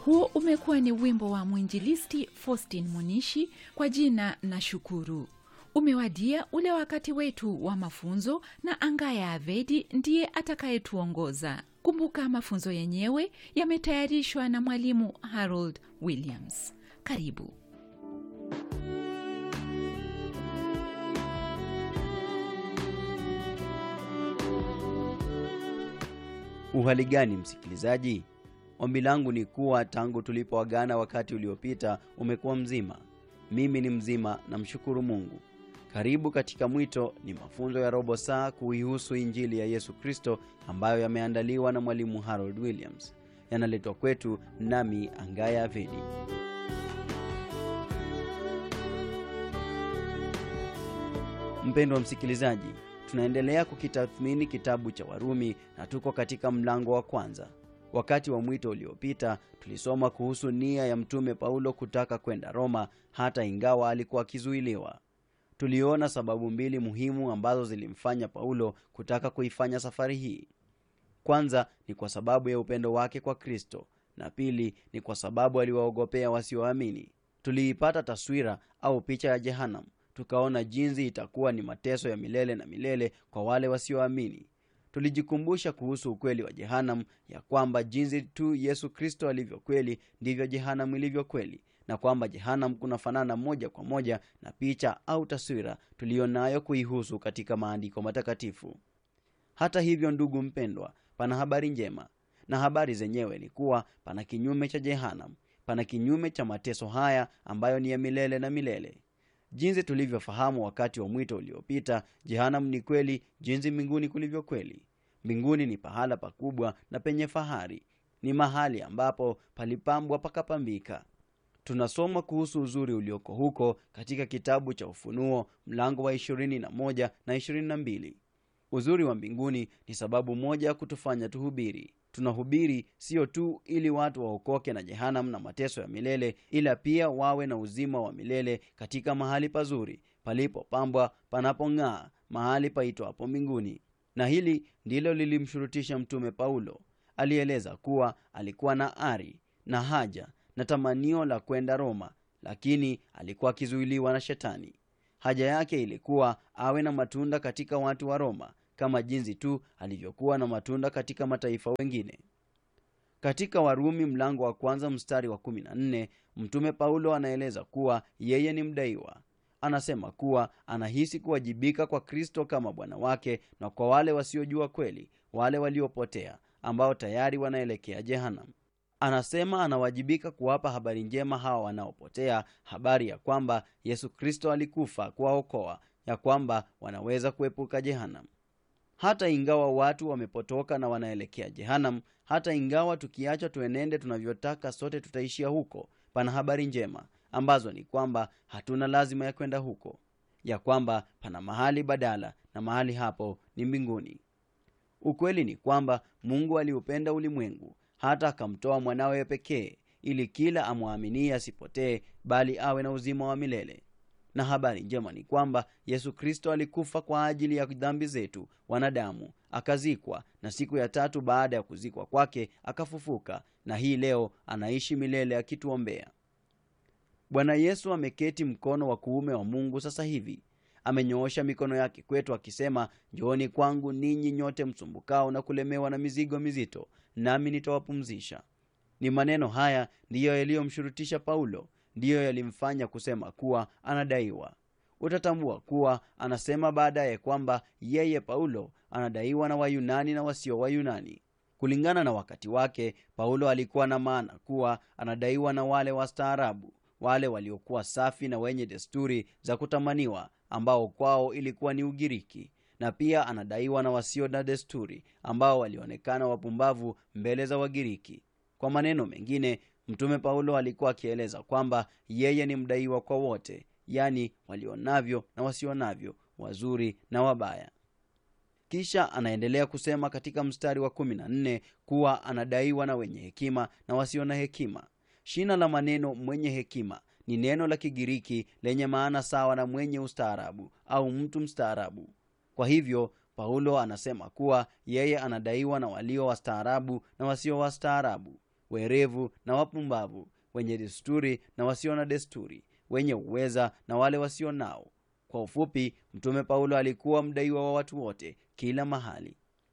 huo umekuwa ni wimbo wa mwinjilisti Faustin Munishi kwa jina na shukuru. Umewadia ule wakati wetu wa mafunzo, na Angaya Avedi ndiye atakayetuongoza. Kumbuka mafunzo yenyewe yametayarishwa na mwalimu Harold Williams. Karibu. Uhali gani msikilizaji? Ombi langu ni kuwa tangu tulipoagana wakati uliopita umekuwa mzima. Mimi ni mzima, namshukuru Mungu. Karibu katika Mwito ni mafunzo ya robo saa kuihusu Injili ya Yesu Kristo ambayo yameandaliwa na mwalimu Harold Williams. Yanaletwa kwetu nami Angaya Avedi. Mpendwa msikilizaji, tunaendelea kukitathmini kitabu cha Warumi na tuko katika mlango wa kwanza. Wakati wa mwito uliopita tulisoma kuhusu nia ya mtume Paulo kutaka kwenda Roma hata ingawa alikuwa akizuiliwa. Tuliona sababu mbili muhimu ambazo zilimfanya Paulo kutaka kuifanya safari hii. Kwanza ni kwa sababu ya upendo wake kwa Kristo, na pili ni kwa sababu aliwaogopea wasioamini. Tuliipata taswira au picha ya Jehanam, tukaona jinsi itakuwa ni mateso ya milele na milele kwa wale wasioamini. Tulijikumbusha kuhusu ukweli wa Jehanam, ya kwamba jinsi tu Yesu Kristo alivyo kweli ndivyo Jehanam ilivyo kweli, na kwamba Jehanam kunafanana moja kwa moja na picha au taswira tuliyonayo kuihusu katika maandiko matakatifu. Hata hivyo, ndugu mpendwa, pana habari njema, na habari zenyewe ni kuwa pana kinyume cha Jehanam, pana kinyume cha mateso haya ambayo ni ya milele na milele. Jinsi tulivyofahamu wakati wa mwito uliopita, Jehanam ni kweli jinsi mbinguni kulivyo kweli. Mbinguni ni pahala pakubwa na penye fahari, ni mahali ambapo palipambwa pakapambika. Tunasoma kuhusu uzuri ulioko huko katika kitabu cha Ufunuo mlango wa ishirini na moja na ishirini na mbili. Uzuri wa mbinguni ni sababu moja ya kutufanya tuhubiri. Tunahubiri sio tu ili watu waokoke na Jehanam na mateso ya milele, ila pia wawe na uzima wa milele katika mahali pazuri palipopambwa, panapong'aa, mahali paitwapo mbinguni. Na hili ndilo lilimshurutisha Mtume Paulo. Alieleza kuwa alikuwa na ari na haja na tamanio la kwenda Roma, lakini alikuwa akizuiliwa na Shetani. Haja yake ilikuwa awe na matunda katika watu wa Roma kama jinsi tu alivyokuwa na matunda katika mataifa wengine. Katika Warumi mlango wa kwanza mstari wa kumi na nne mtume Paulo anaeleza kuwa yeye ni mdaiwa. Anasema kuwa anahisi kuwajibika kwa Kristo kama Bwana wake na kwa wale wasiojua kweli, wale waliopotea, ambao tayari wanaelekea Jehanam. Anasema anawajibika kuwapa habari njema hawa wanaopotea, habari ya kwamba Yesu Kristo alikufa kuwaokoa, ya kwamba wanaweza kuepuka Jehanam. Hata ingawa watu wamepotoka na wanaelekea Jehanam, hata ingawa tukiacha tuenende tunavyotaka sote tutaishia huko, pana habari njema ambazo ni kwamba hatuna lazima ya kwenda huko, ya kwamba pana mahali badala, na mahali hapo ni mbinguni. Ukweli ni kwamba Mungu aliupenda ulimwengu hata akamtoa mwanawe pekee, ili kila amwaminie asipotee, bali awe na uzima wa milele. Na habari njema ni kwamba Yesu Kristo alikufa kwa ajili ya dhambi zetu wanadamu, akazikwa, na siku ya tatu baada ya kuzikwa kwake akafufuka, na hii leo anaishi milele akituombea. Bwana Yesu ameketi mkono wa kuume wa Mungu sasa hivi. Amenyoosha mikono yake kwetu akisema, njooni kwangu ninyi nyote msumbukao na kulemewa na mizigo mizito, nami nitawapumzisha. Ni maneno haya ndiyo yaliyomshurutisha Paulo, ndiyo yalimfanya kusema kuwa anadaiwa. Utatambua kuwa anasema baadaye kwamba yeye Paulo anadaiwa na Wayunani na wasio Wayunani. Kulingana na wakati wake, Paulo alikuwa na maana kuwa anadaiwa na wale wastaarabu, wale waliokuwa safi na wenye desturi za kutamaniwa, ambao kwao ilikuwa ni Ugiriki, na pia anadaiwa na wasio na desturi, ambao walionekana wapumbavu mbele za Wagiriki. Kwa maneno mengine, mtume Paulo alikuwa akieleza kwamba yeye ni mdaiwa kwa wote, yaani walionavyo na wasionavyo, wazuri na wabaya. Kisha anaendelea kusema katika mstari wa kumi na nne kuwa anadaiwa na wenye hekima na wasio na hekima. Shina la maneno mwenye hekima ni neno la Kigiriki lenye maana sawa na mwenye ustaarabu au mtu mstaarabu. Kwa hivyo Paulo anasema kuwa yeye anadaiwa na walio wastaarabu na wasio wastaarabu. werevu na wapumbavu wenye desturi na wasio na desturi wenye uweza na wale wasio nao kwa ufupi mtume paulo alikuwa mdaiwa wa watu wote kila mahali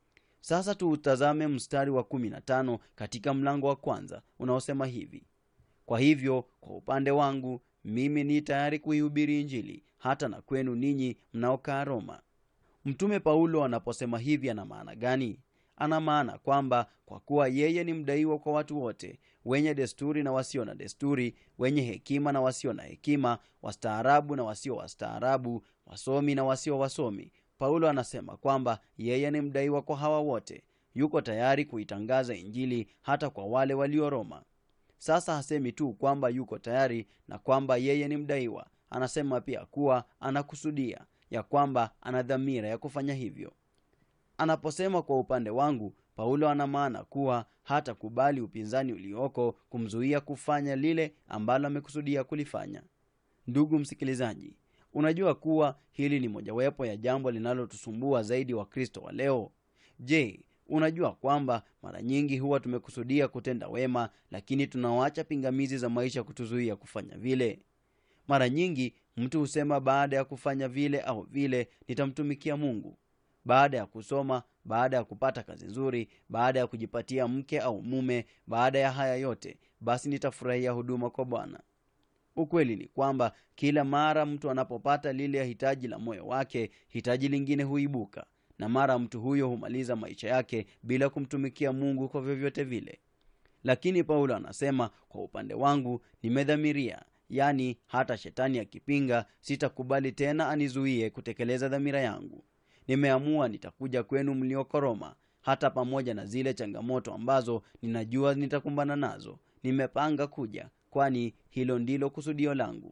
sasa tuutazame mstari wa 15 katika mlango wa kwanza unaosema hivi kwa hivyo kwa upande wangu mimi ni tayari kuihubiri injili hata na kwenu ninyi mnaokaa roma mtume paulo anaposema hivi ana maana gani ana maana kwamba kwa kuwa yeye ni mdaiwa kwa watu wote wenye desturi na wasio na desturi wenye hekima na wasio na hekima wastaarabu na wasio wastaarabu wasomi na wasio wasomi paulo anasema kwamba yeye ni mdaiwa kwa hawa wote yuko tayari kuitangaza injili hata kwa wale walio roma sasa hasemi tu kwamba yuko tayari na kwamba yeye ni mdaiwa anasema pia kuwa anakusudia ya kwamba ana dhamira ya kufanya hivyo anaposema kwa upande wangu paulo ana maana kuwa hata kubali upinzani ulioko kumzuia kufanya lile ambalo amekusudia kulifanya ndugu msikilizaji unajua kuwa hili ni mojawapo ya jambo linalotusumbua zaidi wakristo wa leo je unajua kwamba mara nyingi huwa tumekusudia kutenda wema lakini tunawacha pingamizi za maisha kutuzuia kufanya vile mara nyingi mtu husema baada ya kufanya vile au vile nitamtumikia mungu baada ya kusoma baada ya kupata kazi nzuri baada ya kujipatia mke au mume baada ya haya yote basi nitafurahia huduma kwa bwana ukweli ni kwamba kila mara mtu anapopata lile hitaji la moyo wake hitaji lingine huibuka na mara mtu huyo humaliza maisha yake bila kumtumikia mungu kwa vyovyote vile lakini paulo anasema kwa upande wangu nimedhamiria yaani hata shetani akipinga sitakubali tena anizuie kutekeleza dhamira yangu nimeamua nitakuja kwenu mlioko roma hata pamoja na zile changamoto ambazo ninajua nitakumbana nazo nimepanga kuja kwani hilo ndilo kusudio langu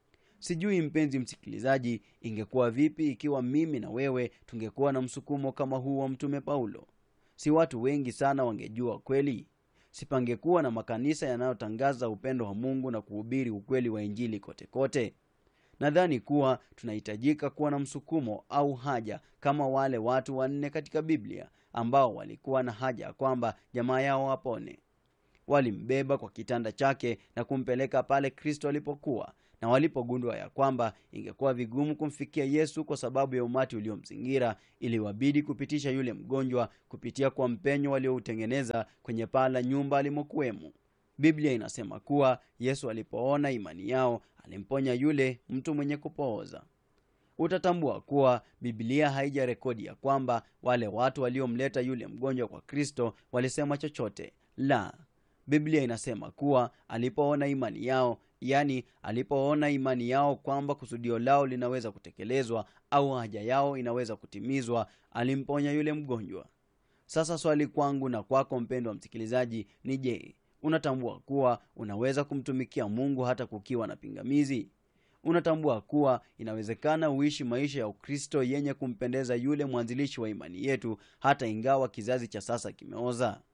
sijui mpenzi msikilizaji ingekuwa vipi ikiwa mimi na wewe tungekuwa na msukumo kama huu wa mtume paulo si watu wengi sana wangejua kweli sipangekuwa na makanisa yanayotangaza upendo wa mungu na kuhubiri ukweli wa injili kote kote nadhani kuwa tunahitajika kuwa na msukumo au haja kama wale watu wanne katika biblia ambao walikuwa na haja ya kwamba jamaa yao wapone walimbeba kwa kitanda chake na kumpeleka pale kristo alipokuwa na walipogundua ya kwamba ingekuwa vigumu kumfikia yesu kwa sababu ya umati uliomzingira iliwabidi kupitisha yule mgonjwa kupitia kwa mpenyo walioutengeneza kwenye paa la nyumba alimokuwemo biblia inasema kuwa yesu alipoona imani yao alimponya yule mtu mwenye kupooza utatambua kuwa biblia haija rekodi ya kwamba wale watu waliomleta yule mgonjwa kwa kristo walisema chochote la biblia inasema kuwa alipoona imani yao yani alipoona imani yao kwamba kusudio lao linaweza kutekelezwa au haja yao inaweza kutimizwa alimponya yule mgonjwa sasa swali kwangu na kwako mpendwa msikilizaji ni je unatambua kuwa unaweza kumtumikia mungu hata kukiwa na pingamizi unatambua kuwa inawezekana uishi maisha ya ukristo yenye kumpendeza yule mwanzilishi wa imani yetu hata ingawa kizazi cha sasa kimeoza